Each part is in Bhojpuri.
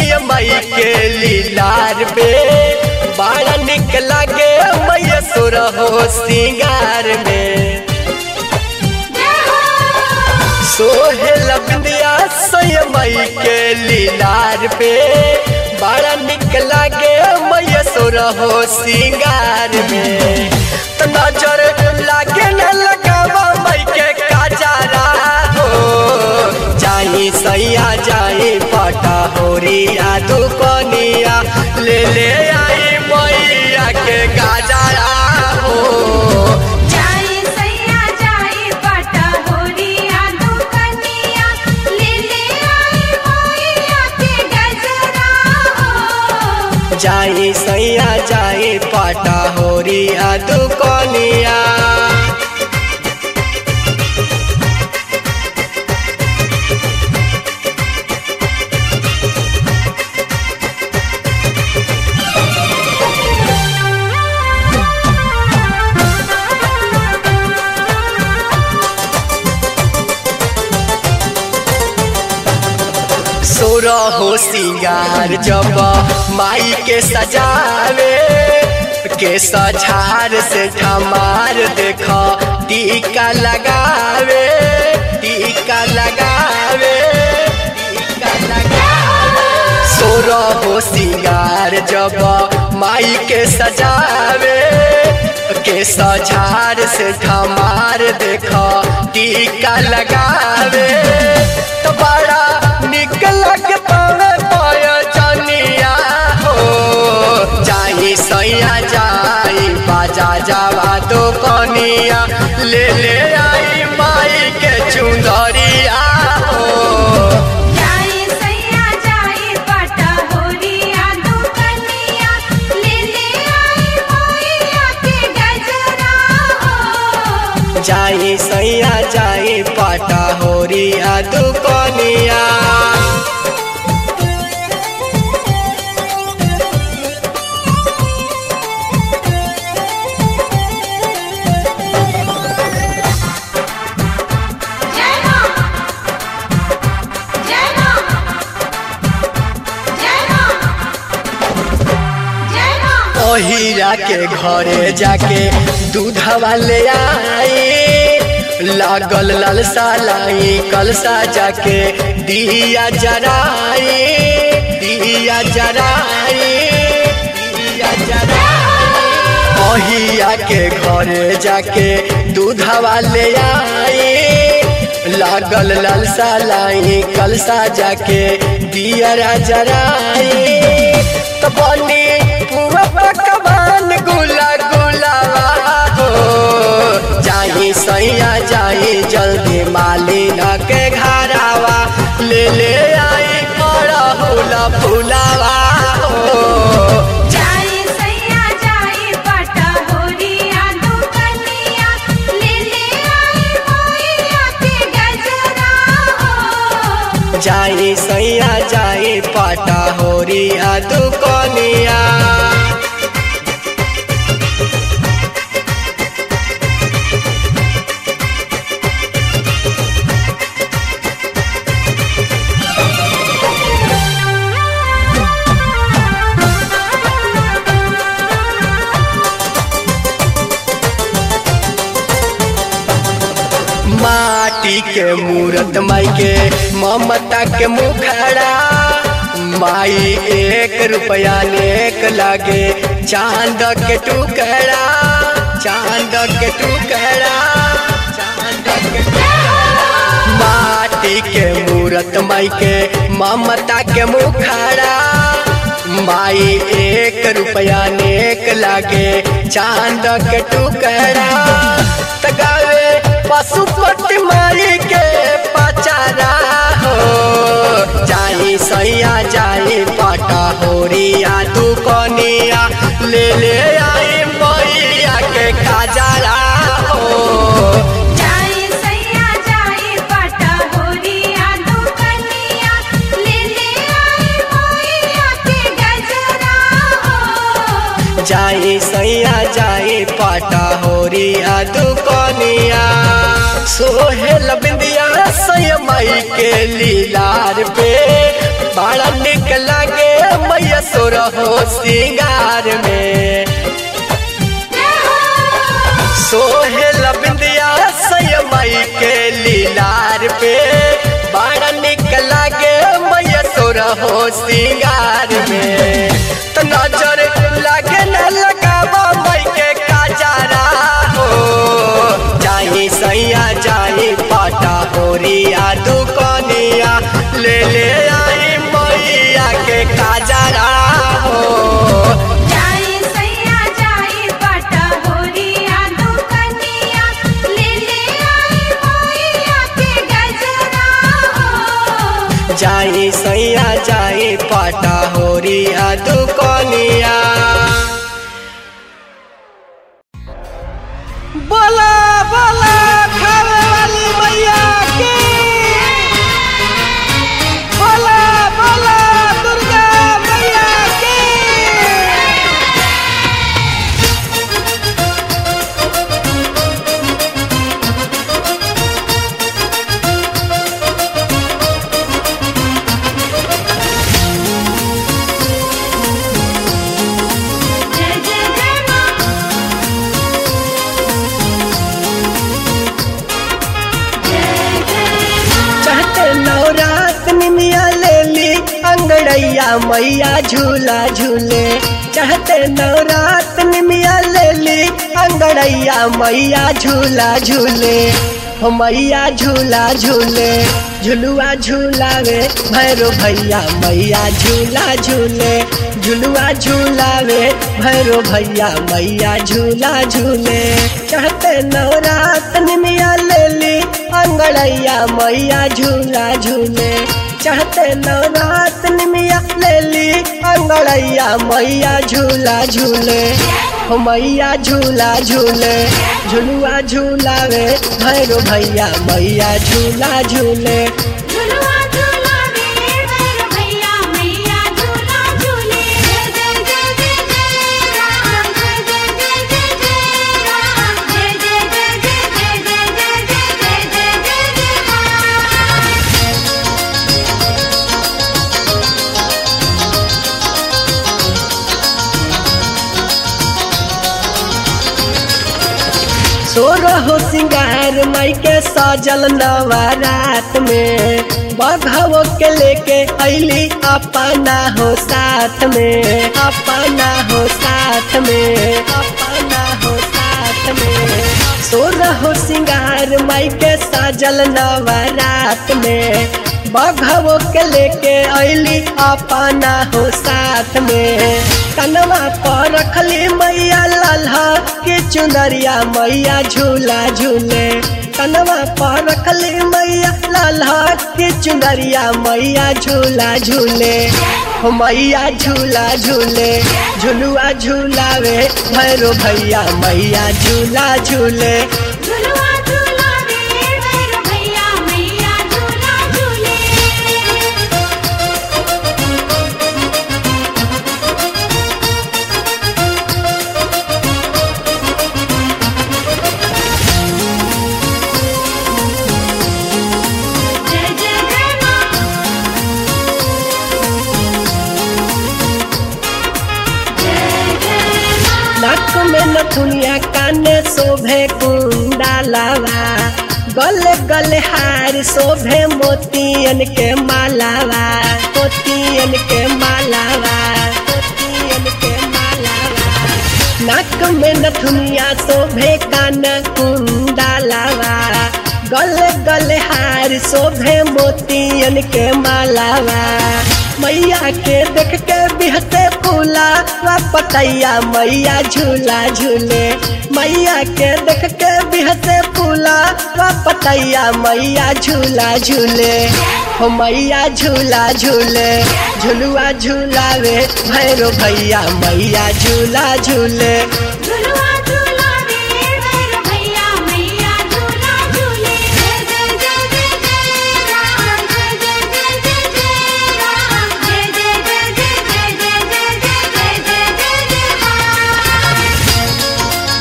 मई के लीलार पे बड़ा निक लागे मैया सुर हो सिंगार में सोहेल बिंदिया मई के लीलार पे बड़ा निक लागे मैया सुर हो सिंगार में तो नजर लागे न लगावा मई के काजारा हो जाई सैया जाई पटा होरिया दुकनिया ले ले आई मैया के गाजारा हो जाई सैया जाई पटा होरिया दुकनिया ले ले आई मोइया के गजरा हो जाई सैया जाई पाटा होरिया दुकनिया सोर हो सिंगार जब माई के सजावे के सझार से ठमार देख टीका लगावे टीका लगावे टीका लगावे सोर हो सिंगार जब माई के सजावे के सझार से ठमार देख टीका लगावे तो बड़ा निक लग पावे पाय जनिया हो जाई सैया जाई बाजा जावा दो कनिया ले ले आई माई के चुंदरिया हो जाई सैया जाई पटा होरिया दुकनिया ले ले आई मोइया के गजरा हो जाई सैया जाई पाटा होरिया दुकनिया जय मां जय मां जय मां जय मां ओहिरा के घरे जाके दूधवा ले आई लागल ललसा लाई कलसा जाके दिया जराई दिया जराई दिया जराई ओहिया के घरे जाके दूधवा ले आई लागल ललसा लाई कलसा जाके दिया जराई तो बनी पुआ पकवान गुला गुलावा हो जाई सैया जाई जल्दी मालिन के घरावा ले ले आई बड़ा हुला फुलावा हो जाई सैया जाई पटा होरिया दुकनिया ले ले आई मोइया के गजरा हो जाई सैया जाई पाटा होरिया दुकनिया माटी के मूरत माई के ममता के मुखड़ा माई एक रुपया नेक लागे चांद के टुकड़ा चांद के टुकड़ा चांद के टुकड़ा माटी के मूरत माई के ममता के मुखड़ा माई एक रुपया नेक लागे चांद के टुकड़ा तगावे पशुपति माई के पचारा हो जाई सैया जाई पाटा होरिया दुकनिया ले ले आई मैया के काजारा हो जाई सैया जाई पटा होरिया दुकनिया ले ले आई मोइया के गजरा हो जाई सैया जाई पाटा होरिया दुकनिया सोहेल बिंदिया सैया माई के लीलार पे बड़ा निक लागे सोरहो सिंगार में सोहेल बिंदिया सयमई के लीलार पे बड़ा निक लागे मैया सोरहो सिंगार में तो नजर लागे न लगावा मई के काजारा हो जाई सैया जाई पाटा होरिया दुकनिया ले ले आई मैया के काजारा हो जाई सैया जाई पटा होरिया दुकनिया ले ले आई मोइया के गजरा हो जाई सैया जाई पाटा होरिया दुकनिया बोला बोला खावे वाली मैया की बोला बोला दुर्गा मैया की जय जय जय मां जय जय मां चाहते नवरात निमिया ले ली अंगड़ैया मैया झूला झूले चाहते नवरात निमिया ले ली अंगड़ैया मैया झूला झूले हो मैया झूला झूले झुलुआ झूलावे भैरो भैया मैया झूला झूले झुलुआ झूलावे भैरो भैया मैया झूला झूले चाहते नवरात निमिया ले ली अंगड़ैया मैया झूला झूले चाहते नवरात निमिया ले ली अंगड़ैया मैया झूला झूले हो मैया झूला झूले झुलुआ झूलावे भैरो भैया मैया झूला झूले झुलुआ झुलावे भैर भैया मैया झूला झूले जय जय जय जय जय राम जय जय जय जय जय राम जय जय जय जय जय जय जय जय जय जय जय मां सोरहो सिंगार माई के सजल नवरात में बघवो के लेके अली अपना हो साथ में अपना हो साथ में अपना हो साथ में सोरहो सिंगार माई के सजल नवरात में बघवो के लेके अली अपना हो साथ में कनवा पर रखली मैया लाल्हा के चुनरिया मैया झूला झूले कनवा पर रखली मैया लाल्हा के चुनरिया मैया झूला झूले हो मैया झूला झूले झुलुआ झूलावे भैरो भैया मैया झूला झूले झुलुआ झुलावे भैर भैया मैया झूला झूले जय जय जय मां जय जय मां नाक में नथुनिया काने शोभे कुंडा लावा गले गले हार शोभे मोतियन के मालावा मोतियन के मालावा मोतियन के मालावा नाक में नथुनिया शोभे कान कुंडा लावा गले गले हार शोभे मोतियन के मालावा मैया के देख के बिहते फूला वा पतैया मैया झूला झूले मैया के देख के बिहते फूला वा पतैया मैया झूला झूले हो मैया झूला झूले झुलुआ झूलावे भैरो भैया मैया झूला झूले झुलुआ झुलावे भैर भैया मैया झूला झूले जय जय जय जय जय राम जय जय जय जय जय राम जय जय जय जय जय जय जय जय जय जय जय मां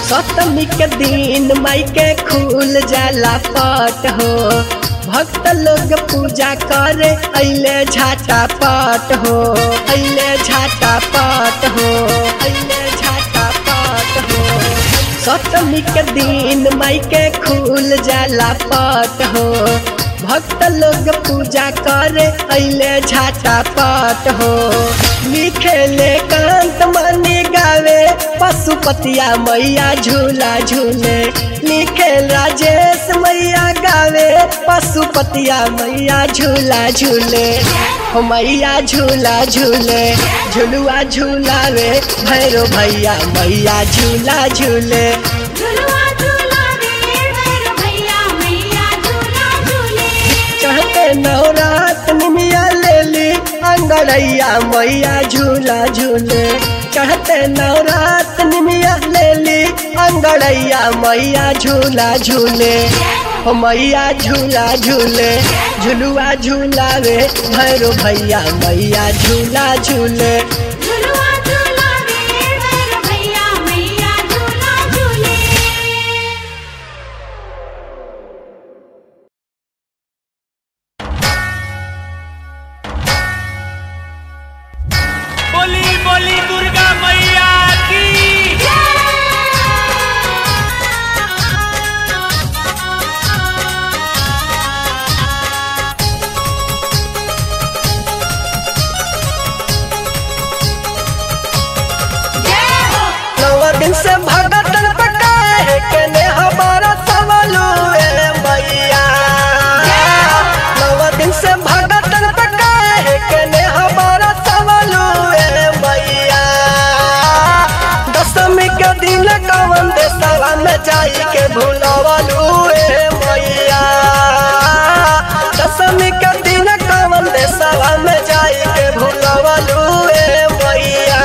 सप्तमी के दिन माई के खुल जाला पट हो भक्त लोग पूजा करे अइले झाटा पट हो अइले झाटा पट हो अइले झाटा पट हो सप्तमी के दिन माई के खुल जाला पट हो भक्त लोग पूजा करे अइले झाटा पट हो लिखेले कांत मनी गावे पशुपतिया मैया झूला झूले लिखे राजेश मैया गावे पशुपतिया मैया झूला झूले हो मैया झूला झूले झुलुआ झूलावे भैरो भैया मैया झूला झूले झुलुआ झुलावे भैरव भैया मैया झूला झूले चढ़ते नवरात निमिया ले ली अंगड़ैया मैया झूला झूले चढ़ते नवरात निमिया ले ली अंगड़ैया मैया झूला झूले हो मैया झूला झूले झुलुआ झूलावे भैरो भैया मैया झूला झूले झुलुआ झुलावे भैरव भैया मैया झूला झूले बोली बोली दुर्गा मैया की नौ दिन से भगतन पकाए के ने हमारा सवालू ए मैया नौ दिन से भगतन पकाए के ने हमारा सवालू ए मैया दशमी के दिन कवन देशवा में जाई के भूलवलू ए मैया दशमी के दिन कवन देशवा में जाई के भूलवलू ए मैया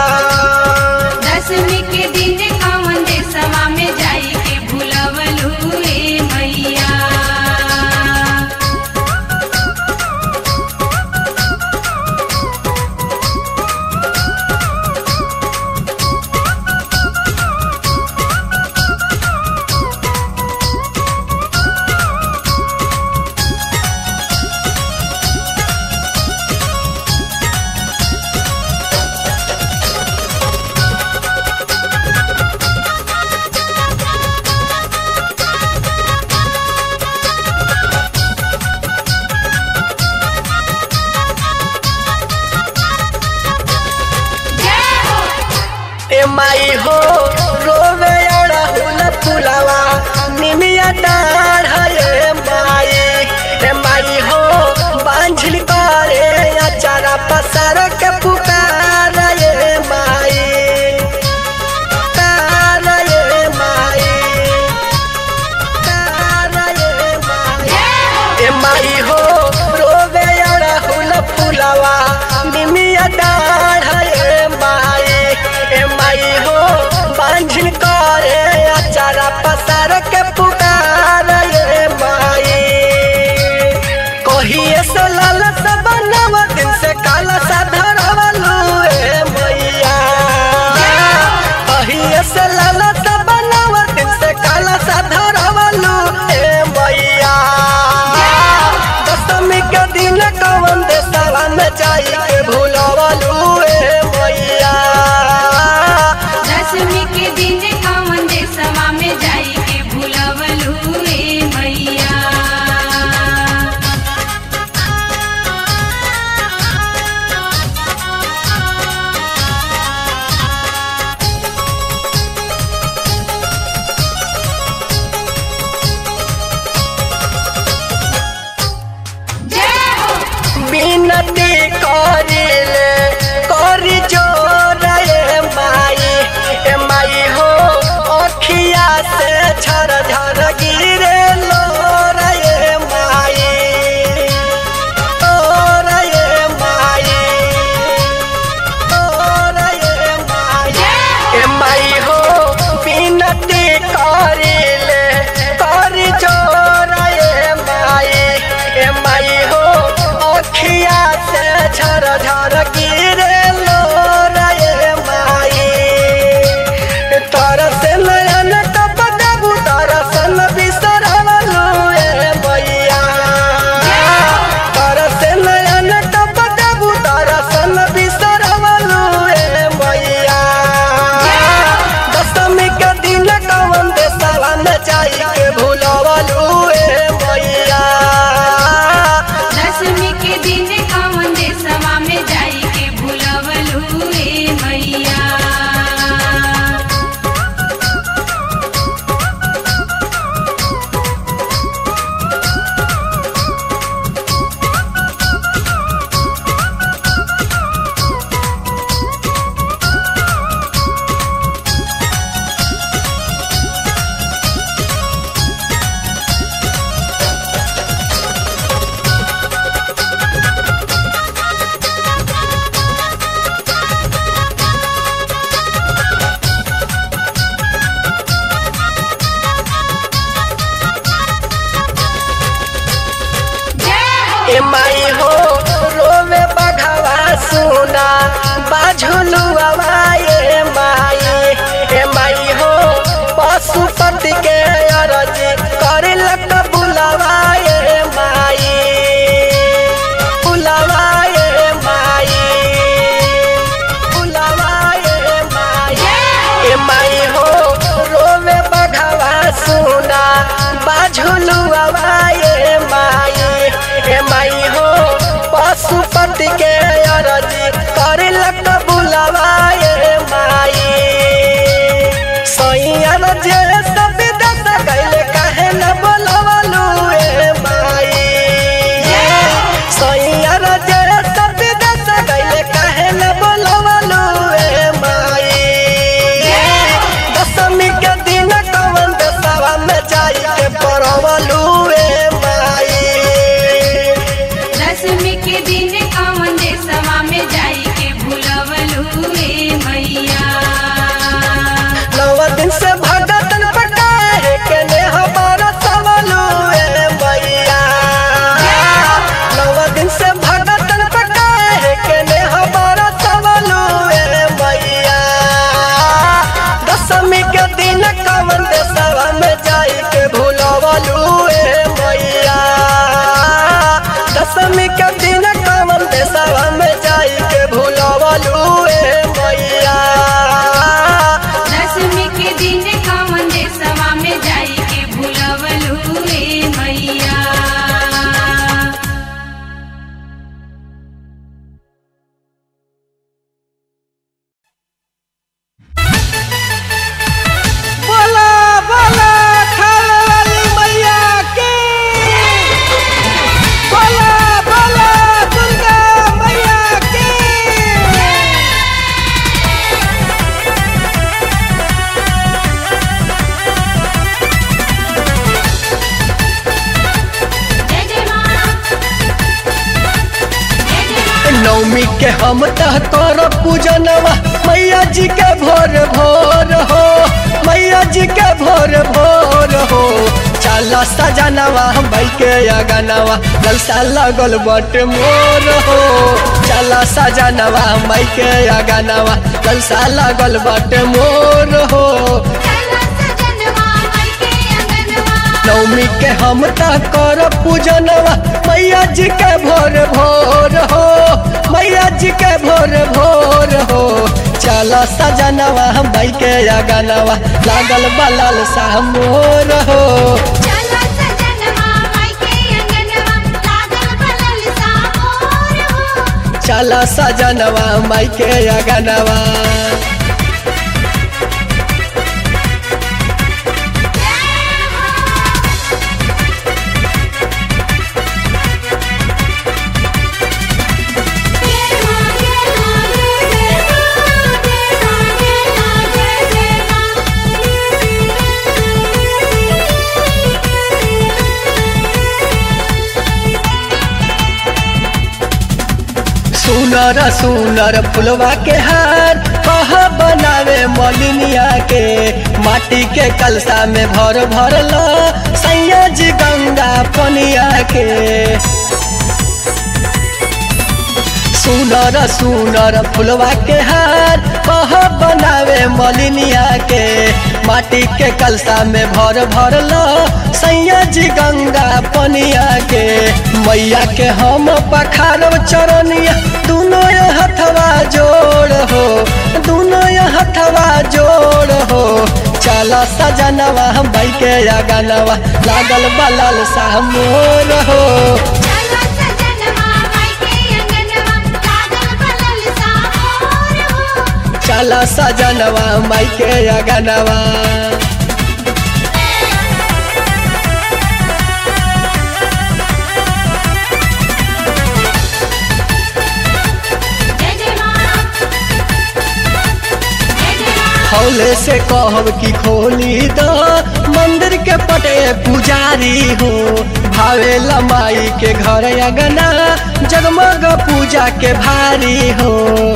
दसवीं के दिन कौन देशवा में जाई के भूलवलू ए मैया ए माई हो रोवे अड़हुल फुलवा निमिया डाढ़ ए माई ए माई हो बांझिल करे अचारा पसार के पुकार ए माई पुकार ए माई पुकार ए माई ए माई हो रोवे अड़हुल फुलवा निमिया डाढ़ ए माई ए माई हो बांझिल करे अचारा पसार के पुकार ए के अरजी करे लग बुलावा ये माई सैया जे सब दस गइले काहे न बोलवलू ए माई सैया जे सब दस गइले काहे न बोलवलू ए माई दशमी के दिन कवन देशवा में जाई के परवलू ए माई दसमी के दिन कौन देशवा में जाई के भूलवलू रे मैया नौ दिन से भगतन पकाए के ने हमारा सवालू ए मैया नौ दिन से भगतन पकाए के ने हमारा सवालू ए मैया दशमी के दिन कमन देशवा में जाई के भूलवलू ए मैया दशमी के दिन कमन देशवा में जाई के भूलवलू ए मैया दसमी के दिन कौन देशवा में जाई के भूलवलू रे मैया बोला बोला खाने वाली मैया की बोला बोला दुर्गा मैया की जय जय मां जय जय मां नवमी के हम तह कर पूजनवा मैया जी के भोर भोर हो मैया जी के भोर भोर हो चला सजनवा भाई के अगनवा ललसा लगल बट मोर हो चला सजनवा माई के अगनवा ललसा लगल बट मोर हो चला सजनवा माई के अंगनवा नवमी के हम त कर पूजनवा मैया जी के भोर भोर हो मैया जी के भोर भोर हो चल सजनवा हम भाई के अगनवा लागल बलल सा मोर हो चला सजनवा माई के अंगनवा लागल बलल सा मोर हो चल सजनवा माई के अगनवा सुनर सुनर फुलवा के हार कह बनावे मलिनिया के माटी के कलसा में भर भर लो सैया जी गंगा पनिया के सुनर सुनर फुलवा के हार कह बनावे मलिनिया के माटी के कलसा में भर भर लो सैया जी गंगा पनिया के मैया के हम पखारब चरनिया दोनों ये हथवा जोड़ हो दोनों ये हथवा जोड़ हो चल सजनवा हम भाई के अगनवा लागल बलल सा मोर हो चला सजनवा माई के अंगनवा लागल बलल सा मोर हो चल सजनवा माई के अगनवा जय जय मां जय जय मां हौले से कहब की खोली द मंदिर के पटे पुजारी हो भावे लमाई के घर अगना जगमग पूजा के भारी हो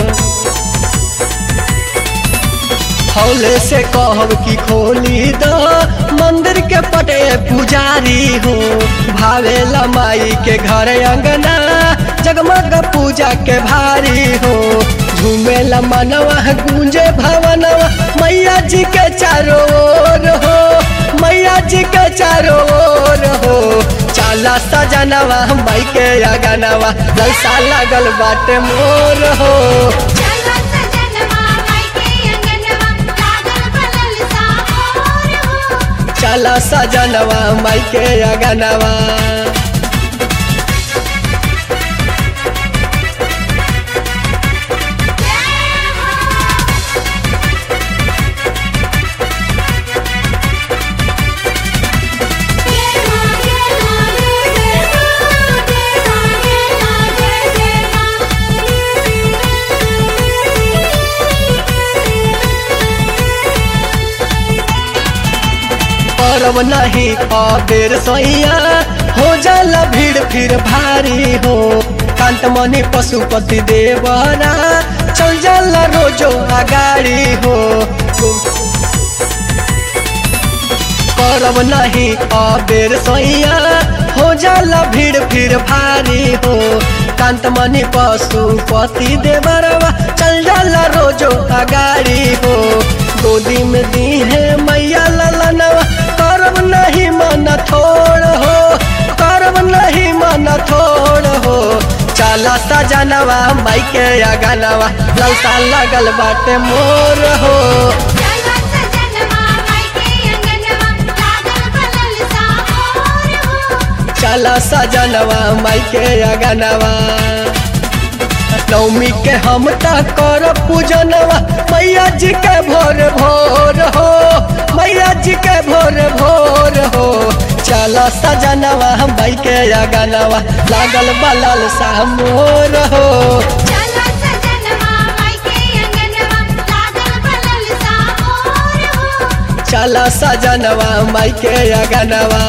हौले से कहब की खोली द मंदिर के पटे पुजारी हो भावे लमाई के घर अंगना जगमग पूजा के भारी हो झूमे मनवा गूंजे भवनवा मैया जी के चारों ओर हो मैया जी के चारों ओर हो चाला सजनवा माई के अगनवा ललसा लगल बाटे मोर हो चला सजनवा माई के अंगनवा लागल बलल सा मोर हो चला सजनवा माई के अगनवा करब नहीं अबेर सैया हो जाला भीड़ फिर भारी हो कांत मणि पशुपति देवरा चल जाला रोजो अगाड़ी हो करब नहीं अबेर सैया हो जाला भीड़ फिर भारी हो कांत मणि पशुपति देवरवा चल जाला रोजो अगाड़ी हो गोदी में दी है मैया ललनवा करब नहीं मन थोड़ हो करब नहीं मन थोड़ हो चला सजनवा माई के अगनवा ललसा लगल बाटे मोर हो चला सजनवा मायके अंगनवा लागल बलल सा मोर हो चला सजनवा माई के अगनवा नवमी के हम त कर पूजनवा मैया जी के भोर भोर हो मैया जी के भोर भोर हो चला सजनवा माई के अगनवा लागल बलल सा मोर हो चला सजनवा मायके अंगनवा लागल बलल सा मोर हो चला सजनवा माई के अगनवा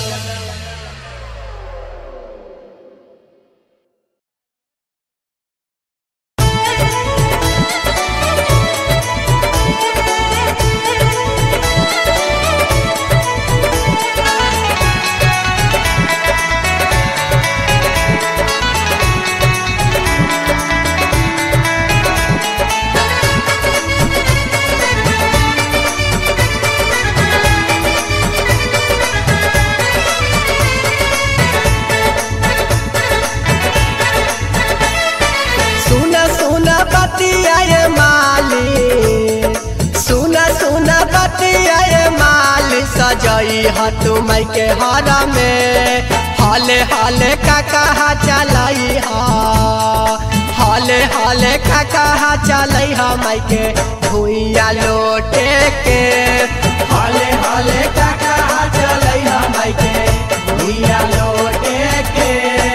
सुना सुना बतिया ये माली सुना सुना बतिया ये माली सजई ह तुम के हर में हाले हाले का कहा चलाई हा हाले हाले का कहा चलाई हा माई के भुइया लोटे के हाले हाले का कहा चलाई हा माई के भुइया लोटे के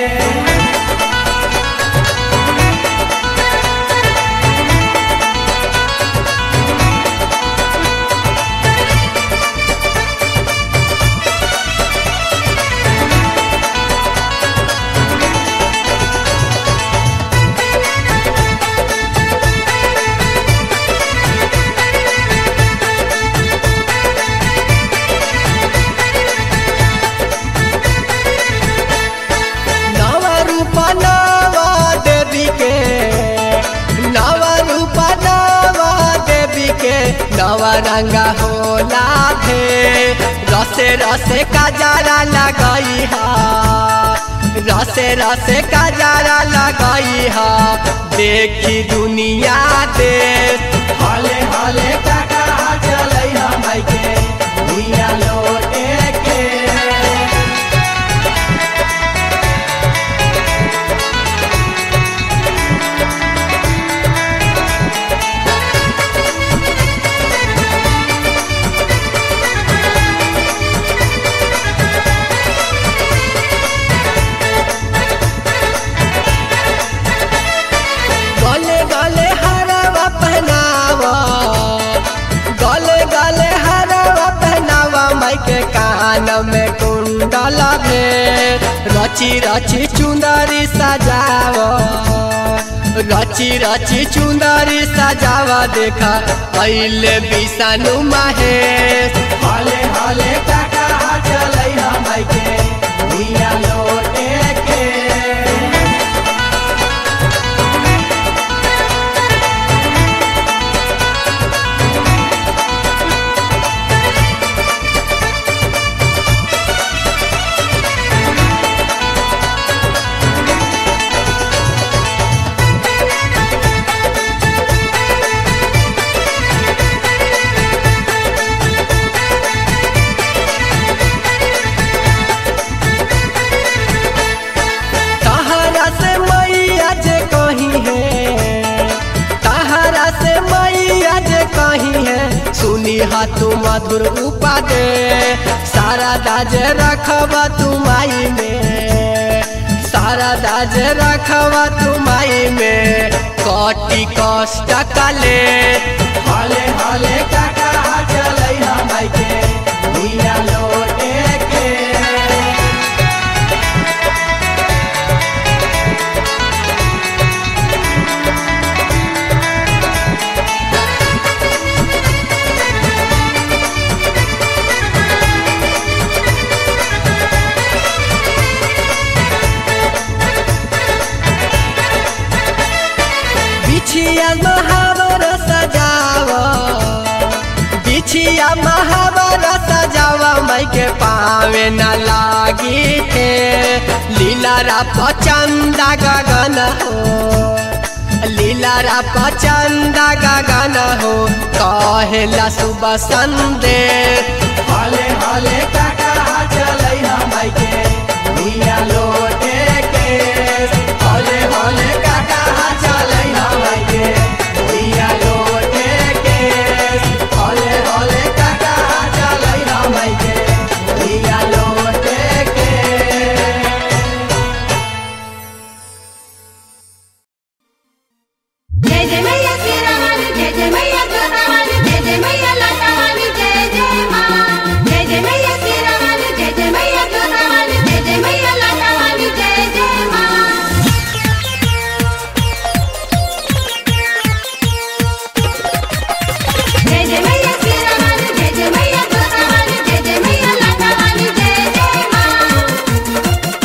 नवा रूपा नवा देवी के नवा रूपा नवा देवी के नवा रंगा होला भे रसे रसे का जारा लगाई हा रसे रसे का जारा लगाई हा देखी दुनिया दे हाले हाले का कहा चलई हा माई के भुइया लोटे के गले गले हरवा पहनावा गले गले हरवा पहनावा माई के कान में कुंडल भे रची रची चुंदरी सजावा रची रची चुंदरी सजावा देखा पहले बिसानु महेश हाले हाले काका चलई हम माई के भुइया लोटे के तहरा से मैया जे कहीं है तहरा से मैया जे कहीं है सुनी हा तू मधुर उपादे सारा दाज रखबा तू माई में सारा दाज रखबा तू माई में कटी कष्ट कले हाले हाले काका चलै हम के भुइया लो पिया महावरा सजावा माई के पावे न लागी थे लीला रा पचंदा गगन हो लीला रा पचंदा गगन हो कहेला सुबह संदेश हले हले काका चलै माई के भैया लोटे के हले हले काका चलै माई के भैया लोटे के हले हले काका चलै माई के भैया लोटे के जय जय मैया तेरा वाली जय जय मैया दुर्गा वाली जय जय मैया लाटा वाली जय जय माँ जय जय मैया तेरा वाली जय जय मैया दुर्गा वाली जय जय मैया लाटा वाली जय जय माँ जय जय मैया तेरा वाली जय जय मैया दुर्गा वाली जय जय मैया लाटा वाली जय जय माँ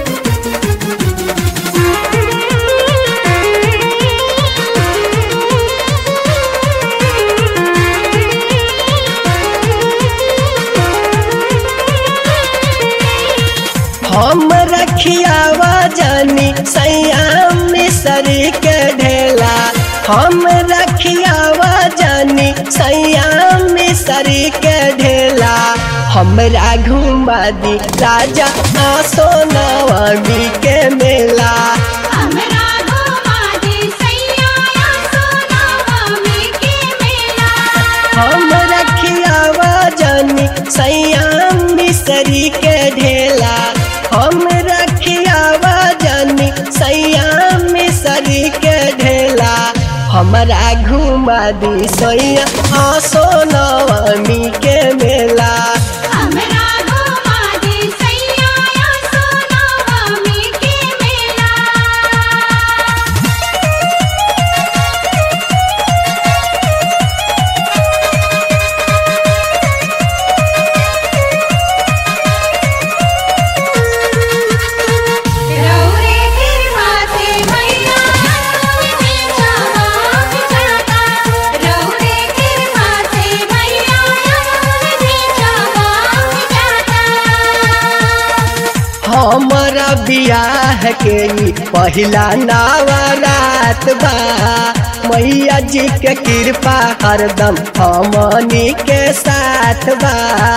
हम रखियावा जानी सैयाम मिसरी के ढेला हम रखियावा जानी सैयाम मिसरी के ढेला हमरा घुमा दी राजा आसो नवमी के मेला हमरा घुमा दे सैया सोना मम्मी के मेला हम रखियावा जानी सैयाम मिसरी के ढेला हम रखियावा जानी सैयाम मिसरी के ढेला हमरा घुमा दी सैया आसो नवमी के मेला हमरा घुमा दे सैया सोना मम्मी के मेला रौरे गिरवाते मैया रौरे जवाब जाता रौरे गिरवाते मैया रौरे जवाब जाता हमारा बियाह के ई पहिला नवरात बा मैया जी के कृपा हरदम हमनी के साथ बा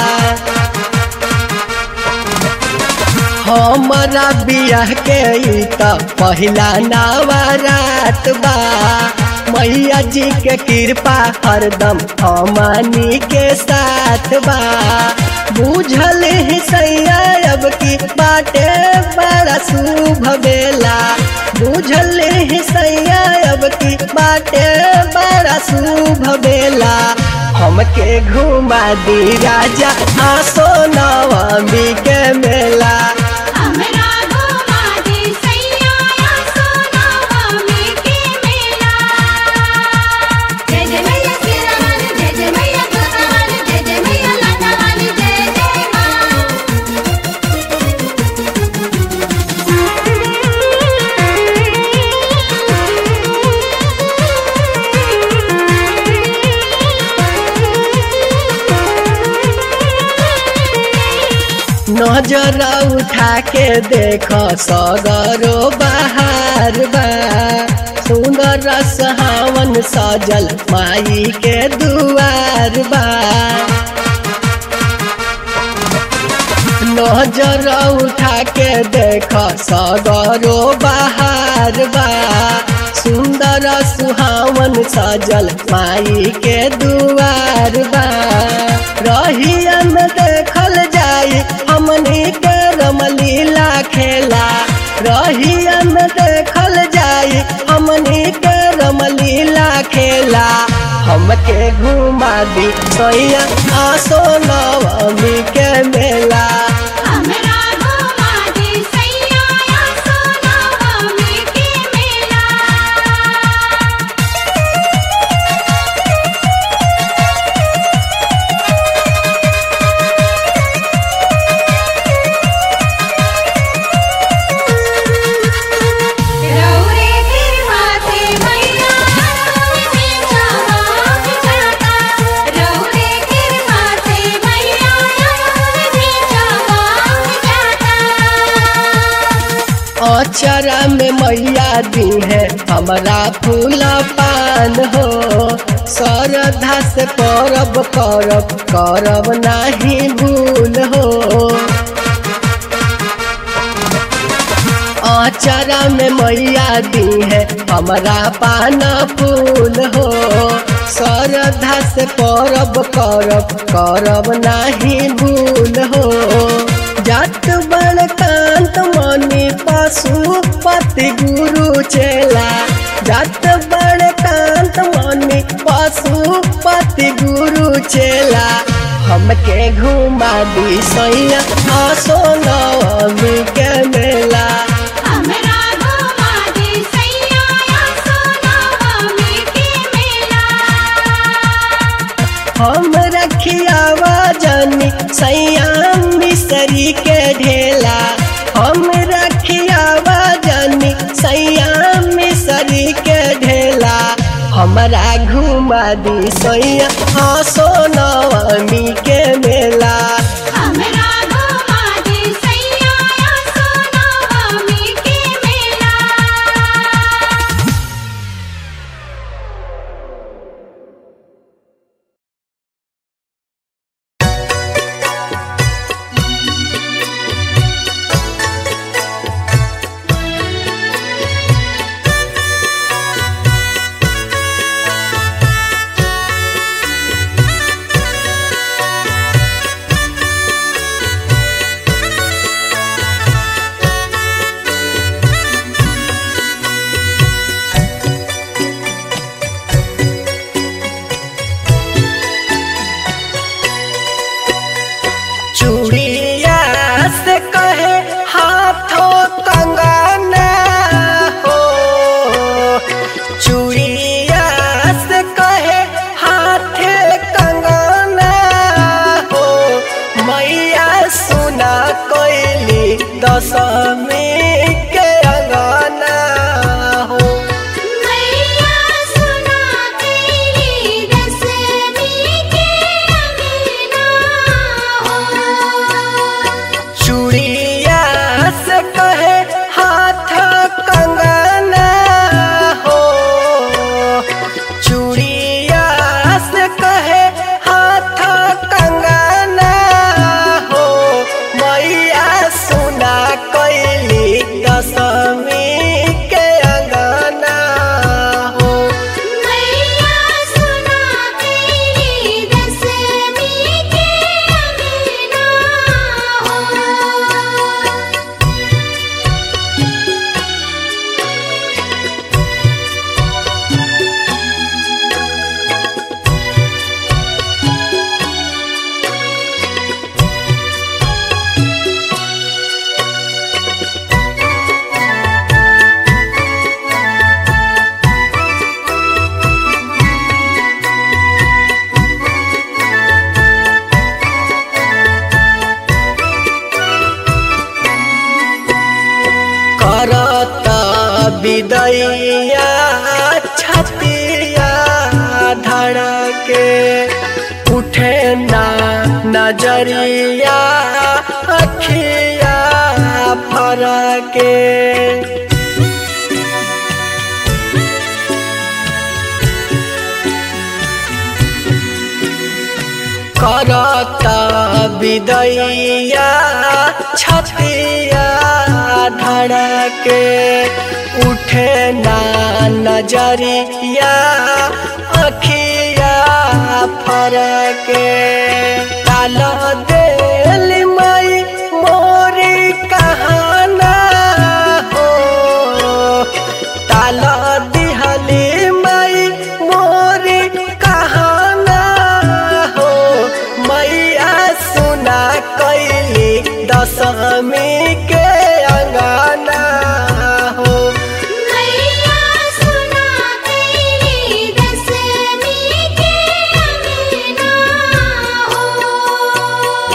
हमारा बियाह के ई त पहिला नवरात बा मैया जी के कृपा हरदम हमनी के साथ बा बुझल ही सैया अब की बाटे बड़ा शुभ बेला बुझल ही सैया अब की बाटे बड़ा शुभ बेला हमके घुमा दी राजा आसो नवमी के मेला हमरा घुमा दे सैया सोना मम्मी के मेला जय जय मैया तेरा वाली जय जय मैया दुर्गा वाली जय जय मैया लाटा वाली जय जय माँ नजर उठा के देख सगरो बहार बा सुंदर सहावन सजल माई के दुआर बा नजर उठा के देख सगरो बहार बा सुंदर सुहावन सजल माई के दुआर बा रहिया में देखल जाई हमनी के रमलीला खेला रहिया में देखल जाई हमनी के रमलीला खेला हमके घुमा दी सैया आसो नवमी के मेला हमरा घुमा दे सैया सोना मम्मी के मेला रौरे गिरवाते मैया रौरे जवाब जाता रौरे गिरवाते अचरा में मैया दी है हमारा फूल पान हो श्रद्धा से परब करब करब नाही भूल हो अचरा में मैया दी है हमारा पाना फूल हो श्रद्धा से परब करब करब नाही भूल हो जात बड़ कांत मनी पशुपति गुरु चेला जात बड़ कांत मनी पशुपति गुरु चेला हमके घुमा दी सैया आसो नवमी के मेला हमरा घुमा दे सैया सोनवमी के मेला हम रखियावा जानी सैया मिसरी के ढेला हम रखियावा जानी सैया मिसरी के ढेला हमरा घुमा दी सैया हसो नवमी के मेला हमरा घुमा दे सैया सोनवमी के मेला चूड़िया से कहे हाथों कंगना हो चूड़िया से कहे हाथे कंगना हो मैया सुना कोयली दशमी के अंगना हो मैया सुना तेरी दसवीं के अंगना हो चूड़िया से कहे हाथ कंगना हो चूड़िया से कहे हाथ कंगना हो मैया सुना कैली दशमी के अंगना हो मैया सुना तेरी दसवीं के अंगना हो करत विदैया छतिया धड़के उठे ना नजरिया अखिया फरके करत विदैया छतिया धड़के उठे ना नजरिया अखिया फरके डाल देल मई मोरी कहाना हो ताल दिहली मई मोरी कहाना हो मैया सुना कैली दशमी के अंगना हो मैया सुना तेरी दसवीं के अंगना हो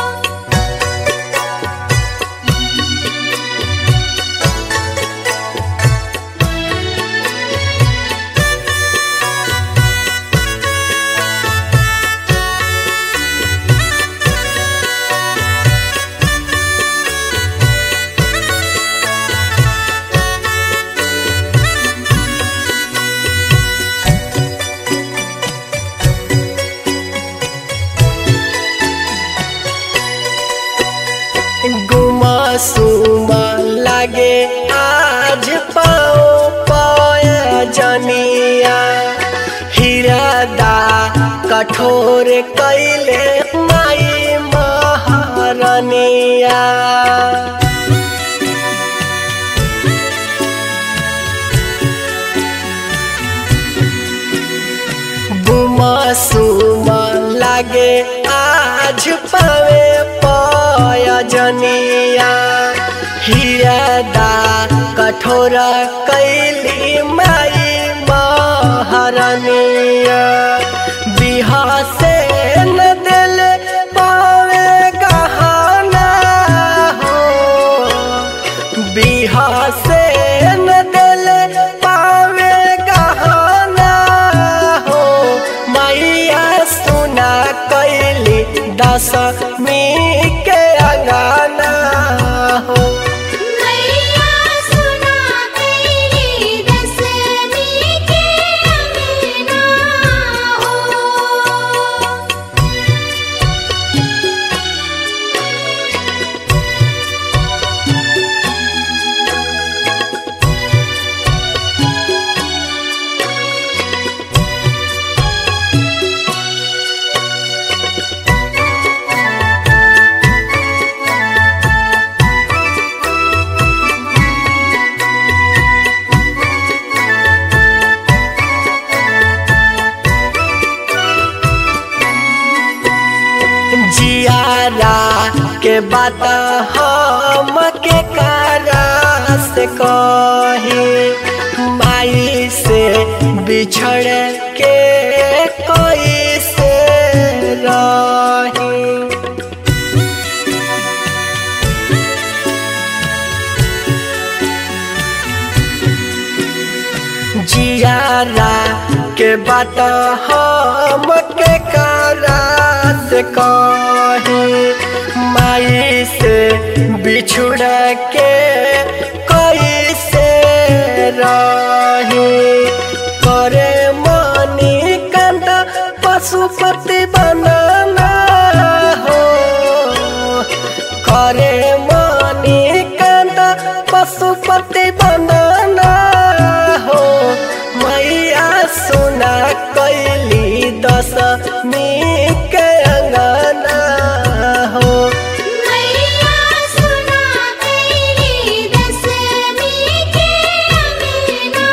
कठोर कैले माई महारनिया गुमा सुमा लागे आज पावे पयजनिया हियदा कठोर कैली माई महारनिया बिहा से न दिल पावे गहना हो बिहा से न दिल पावे गहना हो मैया सुना कैली दशमी के अंगना हो मैया सुना कैली दसमी के अंगना हो जियारा के बात हम के कारा से कही माई से बिछड़ के कोई से रही जियारा के बात हम के कारा से कही माई से बिछुड़ के कोई से रही करे मनी कंद पशुपति बनाना हो करे मनी कंद पशुपति बनाना हो मैया सुना कैली दशमी के अंगना हो मैया सुना कैली दसमी के अंगना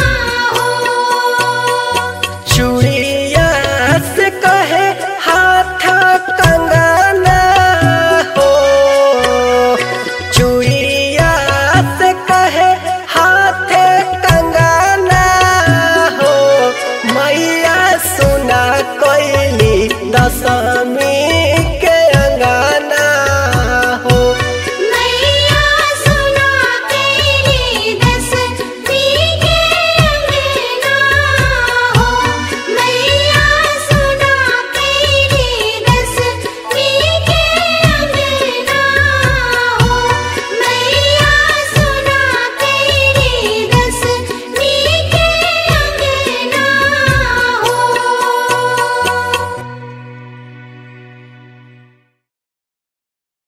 हो चूड़िया से कहे हाथ कंगना हो चूड़िया से कहे हाथ कंगना हो मैया सुना कैली दशमी